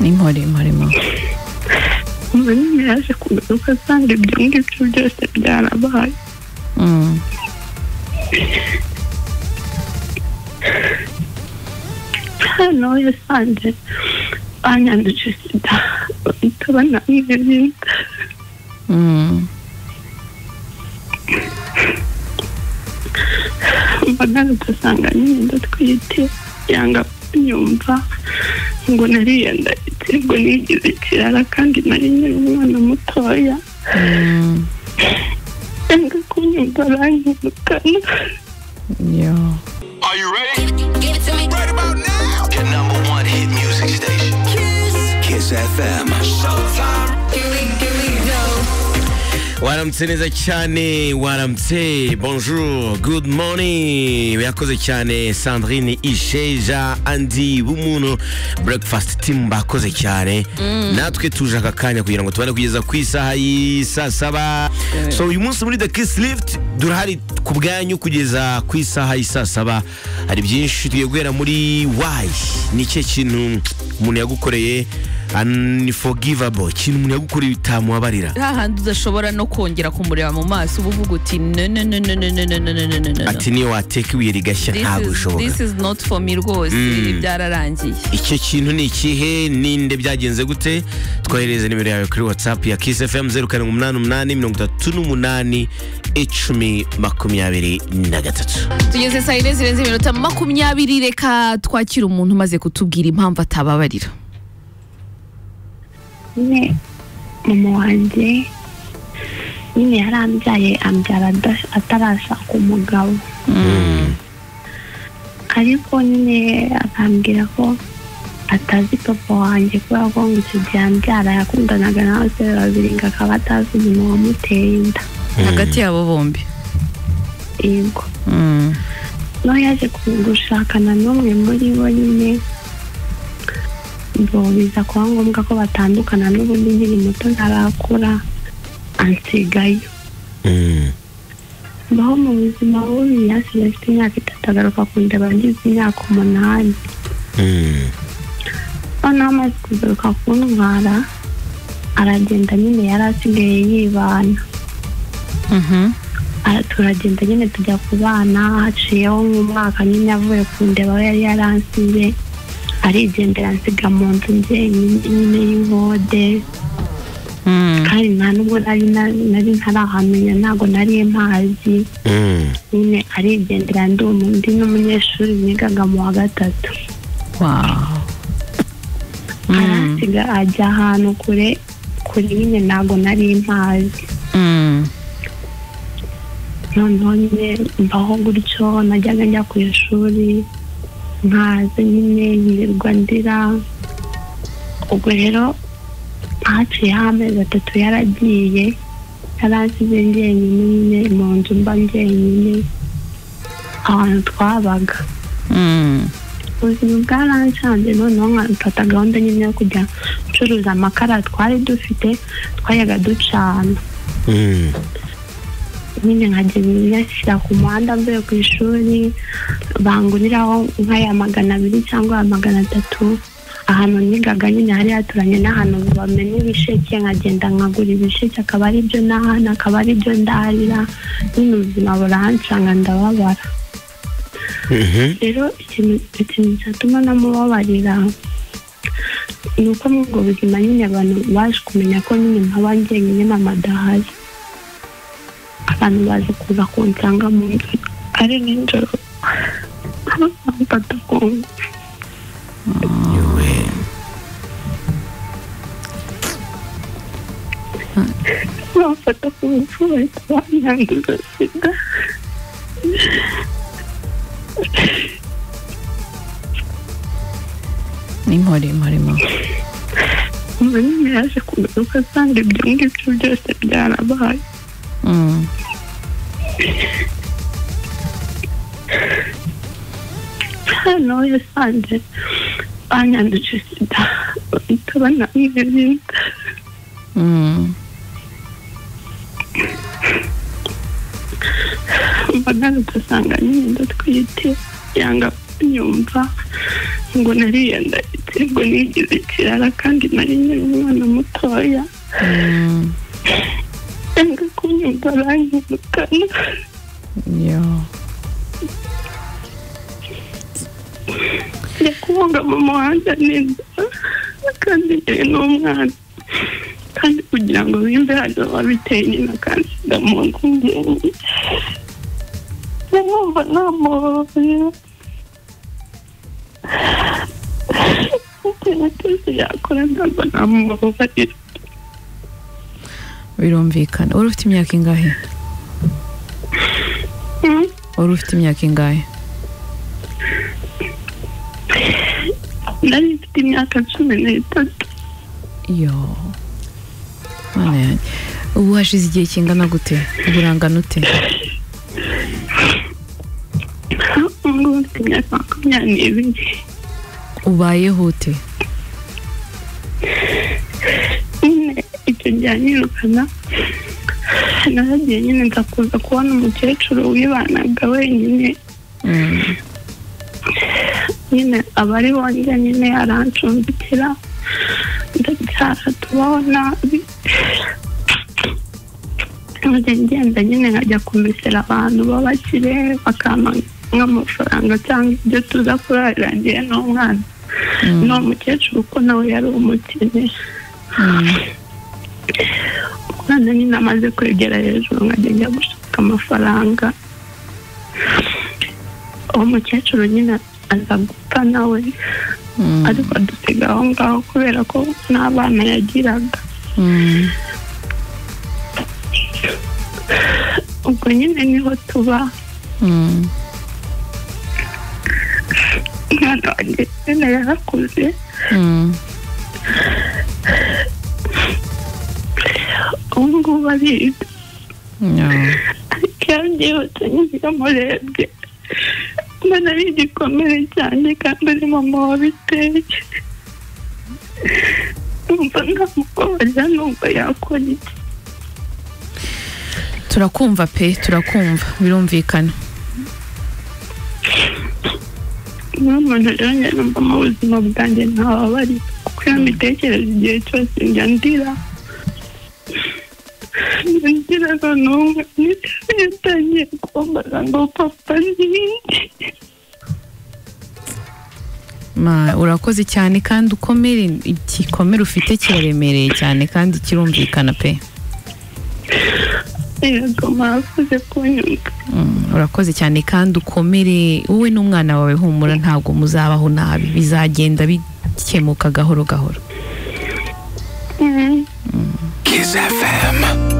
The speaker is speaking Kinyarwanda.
nimpore murimo umuvandimwe yaje kugaruka asanga ibyo ngibyo byose byarabaye hano yasanze banyanduje sida bahita bananiye byiza mbona agasanga nyenda twite yanga kunyumva ngo nariye ndahitse ngo nigize ikirara kandi nari nyiri umwana mutoya yanga kunyumva aranyirukana yo Are you ready? Right about now. Your number one hit music station. Kiss FM. Showtime. waramutse neza cyane waramutse bonjour good morning yakoze cyane sandrine isheja andi bumuntu breakfast team bakoze cyane natwe tuje aka kanya kugira ngo tubane kugeza ku isaha y'i saa saba so uyu munsi muri the kiss lift turahari ku bwanyu kugeza ku isaha y'i saa saba hari byinshi tugiye guhera muri why ni ikihe kintu umuntu yagukoreye unforgivable ikintu umuntu yagukoreye utamubabarira hahandi udashobora no kongera kumureba mu maso uba uvuga uti no no no no no no no no no no no no ati niyo wateka ibuye rigashya This ntabwo is- bishoboka this is not for me rwose byararangiye icyo kintu ni ikihe ninde byagenze gute twohereze nimero yawe kuri whatsapp ya kiss fm zeru karindwi umunani umunani mirongo itatu n'umunani icumi makumyabiri na gatatu tugeze saa yine zirenze iminota makumyabiri reka twakire umuntu umaze kutubwira impamvu atababarira nyine mama wanjye nyine yarambyaye ambyara ada- atarashaka umugabo ariko nyine akambwira ko atazi papa wanjye kubera ko ngo icyo gihe ambyara yakundanaga n'abasore babiri ngo akaba atazi umuntu wamuteye inda hagati yabo bombi yego no yaje gushakana n'umwe muri bo nyine ngo biza kuba ngombwa ko batandukana n'ubundi nkiri muto ntarakura ansigayo Mm. mbaho mu buzima bubi yasigaye afite imyaka itatu agaruka kundeba ngize imyaka umunani Mm. noneho amaze kugaruka kuntwara aragenda nyine yari asigaye yibana Mhm. Aha turagenda nyine tujya ku bana haciyeho nk'umwaka nyine avuye ku ndeba aho yari yaransize arigendera ansiga mu nzu njyenyine nyine y'ingode Mm. kandi nta nubwo nari na- nari ntarahamenya ntabwo nari mpazi Mm. nyine arigendera ndi umu- ndi n'umunyeshuri nigaga mu wa gatatu Wow. Mm. aransiga ajya ahantu kure kure nyine ntabwo nari mpazi Mm. noneho nyine mbaho gutyo najyaga njya ku ishuri nkaza nyine nkirirwa ndira ubwo rero haciyeho amezi atatu yaragiye yaransize njyenyine nyine mu nzu mba njyenyine ahantu twabaga Mm. ubuzima bwaranshanze noneho nkafata gahunda nyine yo kujya gucuruza amakara twari dufite twajyaga ducana Mm. nyine nkajya nyashyira ku muhanda mvuye ku ishuri banguriraho nk'aya magana abiri cyangwa aya magana atatu ahantu nigaga nyine hari haturanye n'ahantu bamena ibisheke nkagenda nkagura ibisheke akaba ari byo nahana akaba ari byo ndarira nyine ubuzima burahanshanga ndababara Mhm. rero ikintu ikintu cyatuma namubabarira ni uko muri ubwo buzima nyine abantu baje kumenya ko nyine nkaba njyenyine mama adahari abantu baje kuza kunsanga mu nzu ari nijoro bamfata ku ngufu Yowe. bamfata ku ngufu bahita banyanduza sida nimpore murimo umuntu nyine yaje kugaruka asanga ibyo ngibyo byose byarabaye Mm. hano yasanze banyanduje sida bahita bananirinda Mm. mba agarutse asanga nyine ndatwite yanga kunyumva ngo nariye ndahitse ngo nigize ikirara kandi nari nyiri umwana mutoya yanga kunyumva aranyirukana njya kubunga mu muhanda neza kandi njyewe n'umwana kandi kugira ngo bimve hano babiteye nyina kandi ndamuntu ngenge ndumva namuhoye ikintu cyose yakora ndumva namuhobarira birumvikana wari ufite imyaka ingahe wari ufite imyaka ingahe nari mfite imyaka cumi n'itatu yo mana yanjye ubu hashize igihe kingana gute ubu urangana ute ubwo mfite imyaka makumyabiri ubayeho ute nyine icyo gihe anyirukana naragiye nyine nza kuza kubona umukecuru wibanaga wenyine nyine aba ari bongera nyine arancumbikira ndabyara tubona nkajya ngenda nyine nkajya kumesera abantu b'abakire bakampa nk'amafaranga cyangwa ibyo tuza kurarira ngewe n'umwana ni umukecuru kuko nawe yari umukene umwana nyine amaze kwegera hejuru nkajya njya gushaka amafaranga uwo mukecuru nyine aza gupfa nawe ariko adusiga aho ngaho kubera ko n'abana yagiraga ubwo nyine niho tuba umwana wanjye nyine yarakuze ubu ngubu ariga ariko iyo byihuse nyine yamurebye umwana ari igikomere cyane kandi ari mama wabiteye numva ntamukorera numva yakora iki turakumva pe turakumva birumvikana niyo muntu rero njye numva mu buzima bwanjye ntababari kuko iyo mbitekereza igihe cyose njya ndira njya ndira n'umwe yatangiye kumbaza ngo papa ninde Ma- urakoze cyane kandi ukomere igikomere ufite kiraremereye cyane kandi kirumvikana pe yego mwakoze kunyumva Mm, urakoze cyane kandi ukomere wowe n'umwana wawe humura ntabwo muzabaho nabi bizagenda bikemuka gahoro gahoro Mm. Kiss FM.